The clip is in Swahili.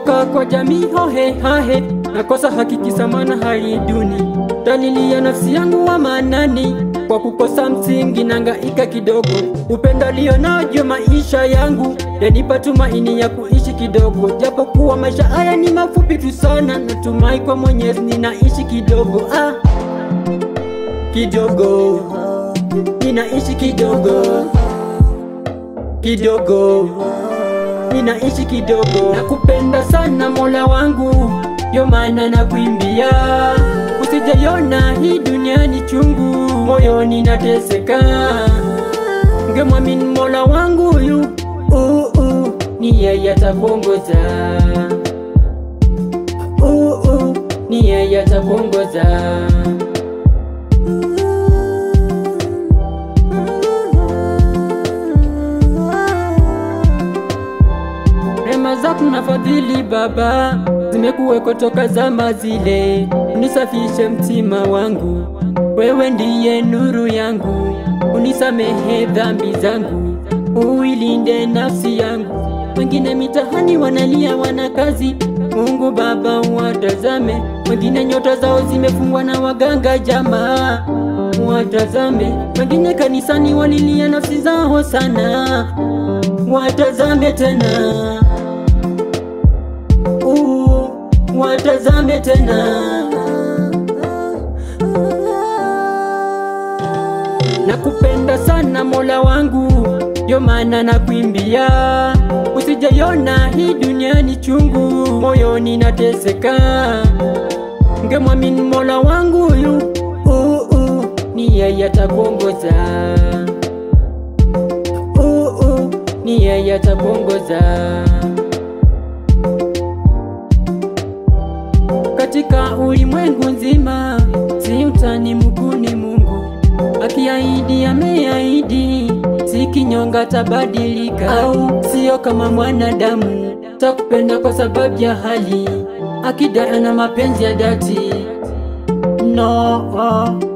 kutoka kwa jamii hohe hahe, nakosa haki kisa maana hali duni, dalili ya nafsi yangu wa manani, kwa kukosa msingi nangaika kidogo, upendo alionao maisha yangu yanipa tumaini ya kuishi kidogo, japo kuwa maisha haya ni mafupi tu sana, natumai kwa Mwenyezi ninaishi kidogo ah, kidogo ninaishi kidogo kidogo ninaishi kidogo, nakupenda sana Mola wangu, yo maana nakuimbia, usijaiona hii dunia ni chungu, moyoni nateseka, ngemwamini Mola wangu huyu uh, uh, ni yeye atakuongoza uh, uh, ni yeye atakuongoza Rema zako na fadhili Baba zimekuweko toka zama zile, unisafishe mtima wangu, wewe ndiye nuru yangu, unisamehe dhambi zangu, uilinde nafsi yangu. Wengine mitahani wanalia, wana kazi, Mungu Baba watazame. Wengine nyota zao zimefungwa na waganga, jamaa watazame. Wengine kanisani walilia nafsi zao sana, watazame tena uh, watazame tena. Nakupenda sana Mola wangu, yo maana nakuimbia, usijaiona hii dunia ni chungu, moyoni nateseka, ngemwamini Mola wangu huyu uh, uh, ni yeye atakuongoza uh, uh, ni yeye atakuongoza katika ulimwengu nzima, si utani Mungu ni Mungu, akiahidi ameahidi, si kinyonga tabadilika, au sio kama mwanadamu, takupenda kwa sababu ya hali, akidai ana mapenzi ya dhati no oh.